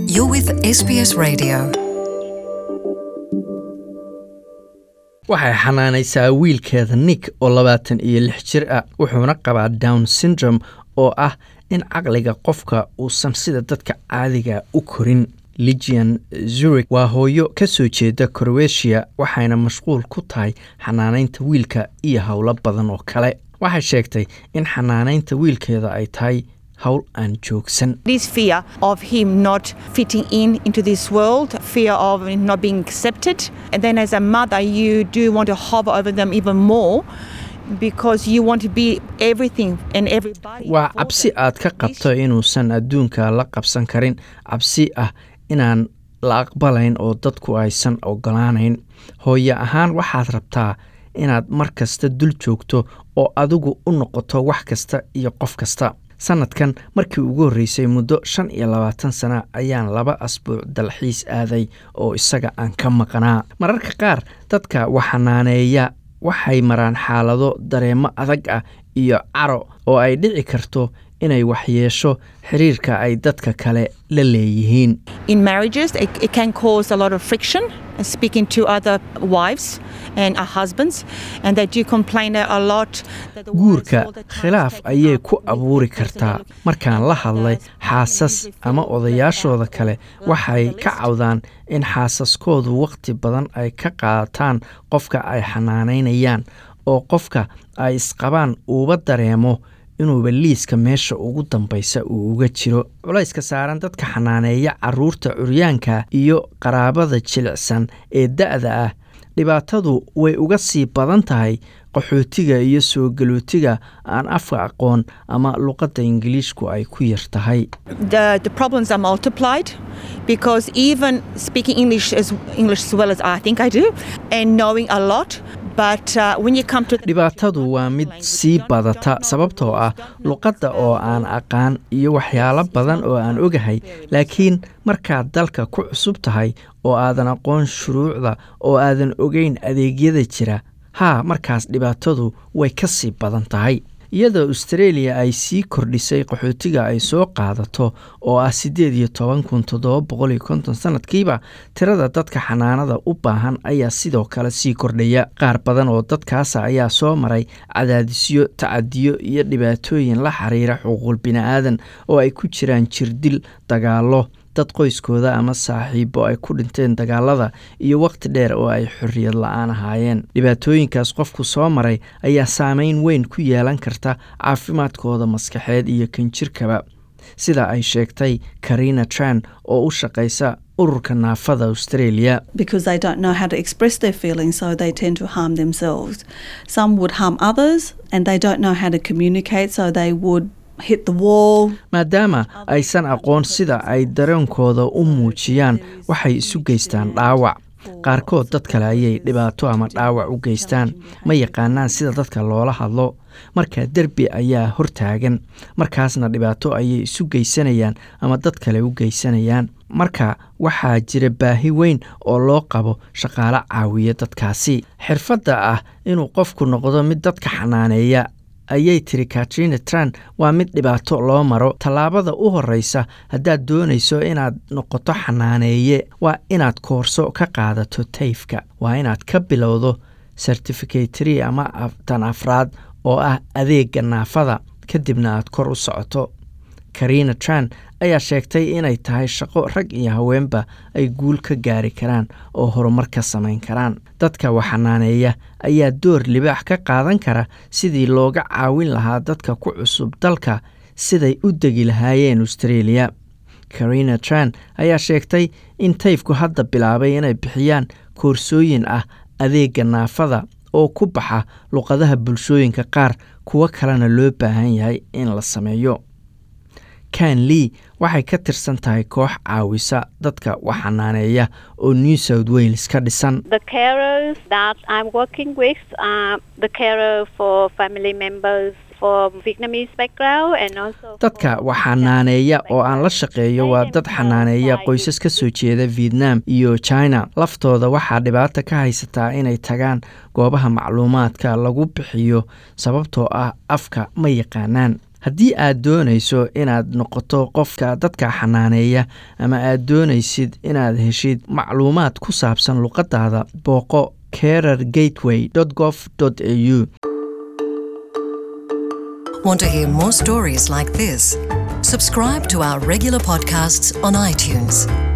You're with SBS Radio. waxay xanaanaysaa wiilkeeda nick oo labaatan iyo lix jir ah wuxuuna qabaa down syndrome oo ah in caqliga qofka uusan sida dadka caadiga u korin ligian zurich waa hooyo ka soo jeeda croatia waxayna mashquul ku tahay xanaanaynta wiilka iyo howlo badan oo kale waxay sheegtay in xanaanaynta wiilkeeda ay tahay howl aan joogsan This fear of him not fitting in into this world, fear of not being accepted. And then as a mother, you do want to hover over them even more because you want to be everything and everybody. waa for cabsi them. aad ka qabto inuusan adduunka la qabsan karin cabsi ah inaan la aqbalayn oo dadku aysan ogolaanayn hooye ahaan waxaad rabtaa inaad mar kasta dul joogto oo adigu u noqoto wax kasta iyo qof kasta sanadkan markii ugu horreysay muddo shan iyo labaatan sana ayaan laba asbuuc dalxiis aaday oo isaga aan ka maqnaa mararka qaar dadka waxanaaneeya waxay maraan xaalado dareemo adag ah iyo caro oo ay dhici karto inay waxyeesho xiriirka ay dadka kale la leeyihiin In marriages, it, it can cause a lot of friction and speaking to other wives and uh, husbands, and they do complain a lot. That the wives guurka all the time khilaaf taking ayay up ku with abuuri the person kartaa they're looking markaan for, la hadlay others, xaasas and they ama feel left odayaashooda out kale or waxay left on the ka list. cawdaan in xaasaskoodu wakhti badan ay ka qaataan qofka ay xanaanaynayaan oo qofka ay isqabaan uuba dareemo inuuba liiska meesha ugu dambaysa uu uga jiro culayska saaran dadka xanaaneeya caruurta curyaanka iyo qaraabada jilicsan ee da'da ah dhibaatadu way uga sii badan tahay qaxootiga iyo soo galootiga aan afka aqoon ama luqadda ingiliishku ay ku yar tahay the, the problems are multiplied because even speaking English as English as well as I think I do, and knowing a lot, but uh, when you come to the dhibaatadu waa mid sii badata sababtoo ah luqadda oo aan aqaan iyo waxyaalo badan oo aan ogahay laakiin markaad dalka ku cusub tahay oo aadan aqoon shuruucda oo aadan ogeyn adeegyada jira haa markaas dhibaatadu way ka sii badan tahay iyadoo australia ay sii kordhisay qaxootiga ay soo qaadato oo ah siddeed iyo toban kun toddoba boqol iyo konton sanadkiiba tirada dadka xanaanada u baahan ayaa sidoo kale sii kordhaya qaar badan oo dadkaasa ayaa soo maray cadaadisyo tacadiyo iyo dhibaatooyin la xiriira xuquuq bini'aadan oo ay ku jiraan jirdil dagaallo dad qoyskooda ama saaxiibo ay ku dhinteen dagaalada iyo wakhti dheer oo ay xorriyad la-aan ahaayeen dhibaatooyinkaas qofku soo maray ayaa saameyn weyn ku yeelan karta caafimaadkooda maskaxeed iyo kan jirkaba sida ay sheegtay karina tran oo u shaqaysa ururka naafada australia because they don't know how to express their feelings, so they tend to harm themselves. Some would harm others and they don't know how to communicate, so they would hit the wall. maadaama aysan aqoon sida ay dareenkooda u muujiyaan waxay isu geystaan dhaawac qaarkood dad kale ayay dhibaato ama dhaawac u geystaan ma yaqaanaan sida dadka loola hadlo marka derbi ayaa hortaagan markaasna dhibaato ayay isu geysanayaan ama dad kale u geysanayaan marka waxaa jira baahi weyn oo loo qabo shaqaale caawiya dadkaasi xirfadda ah inuu qofku noqdo mid dadka xanaaneeya ayay tiri katrina tran waa mid dhibaato loo maro tallaabada u horreysa haddaad doonayso inaad noqoto xanaaneeye waa inaad koorso ka qaadato tayfka waa inaad ka bilowdo certificatary ama tan afraad oo ah adeegga naafada kadibna aad kor u socoto karina tran ayaa sheegtay inay tahay shaqo rag iyo haweenba ay guul ka gaari karaan oo horumar ka samayn karaan dadka waxanaaneeya ayaa door libaax ka qaadan kara sidii looga caawin lahaa dadka ku cusub dalka siday u degi lahaayeen australia karina tran ayaa sheegtay in tayfku hadda bilaabay inay bixiyaan koorsooyin ah adeegga naafada oo ku baxa luqadaha bulshooyinka qaar kuwo kalena loo baahan yahay in la sameeyo kan lee waxay ka tirsan tahay koox caawisa dadka waxanaaneeya oo new south wales ka dhisan The carers that I'm working with are the carer for family members from Vietnamese background and also dadka for waxanaaneeya oo aan la shaqeeyo waa dad xanaaneeya qoysas ka soo jeeda vietnam iyo china laftooda waxaa dhibaata ka haysataa inay tagaan goobaha macluumaadka lagu bixiyo sababtoo ah afka ma yaqaanaan haddii aad doonayso inaad noqoto qofka dadka xanaaneeya ama aad doonaysid inaad heshid macluumaad ku saabsan luqadaada booqo carer gateway gov au Want to hear more stories like this? Subscribe to our regular podcasts on iTunes.